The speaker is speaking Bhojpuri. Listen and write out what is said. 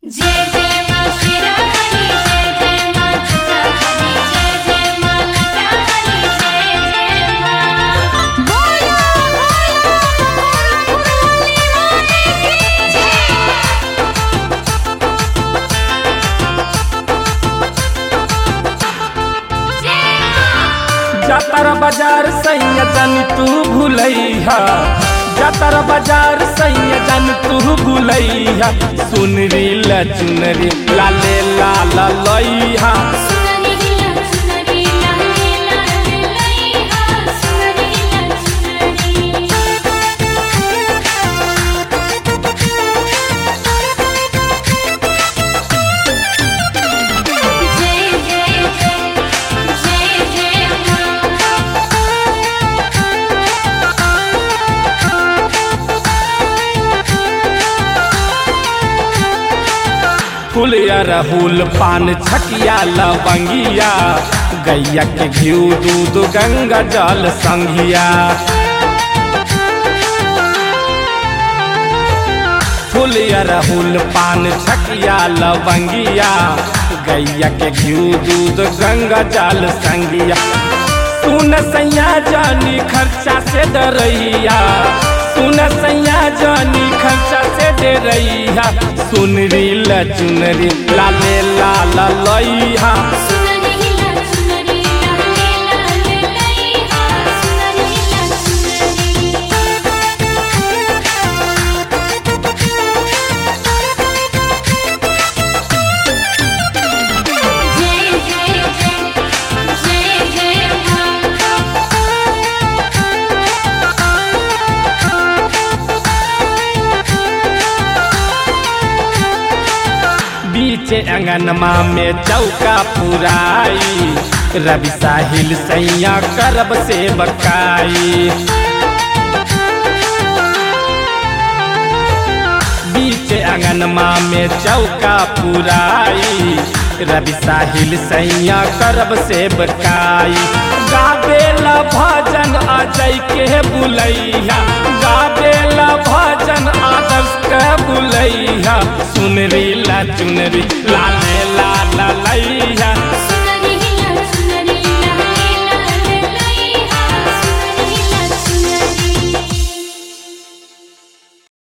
जय जय मा शिरोमणि जय जय मा जगदम्बे जय जय मा लटामणि जय जय मा बोलो बोलो फुलवाली माता की जय जातर बाजार सैया जानी तू भूलैहा जातर बाजार सैया जानी तू भूलैहा सुनरी ला चुनरी लाले लाल लैहा सुनरी ला सुनरी लाले लाले लैहा सुनरी ला सुनरी जय जय जय जय जय फूल अरहुल पान छकिया लवंगिया गैया के घिउ दूध गंगा जल संघिया फूल अरहुल पान छकिया लवंगिया गैया के घिउ दूध गंगा जल संगिया सुन सैया जानी खर्चा से डरैया सुन सैया जानी खर्चा से डरैया सुनरी ला चुनरी लाले लाल लैहा सुनरी ला सुनरी लाले लाले लैहा सुनरी ला सुनरी जय जय जय जय जय बीच अंगनमा में चौका पुराई रवि साहिल सैया करब से बकाई बीच अंगनमा में चौका पुराई रवि साहिल सैया करब से बकाई गाबेला भजन अजय के बुलैया गाबेला भजन आदर्श के बुलैया सुनरी ला चुनरी लाले ला ला लैया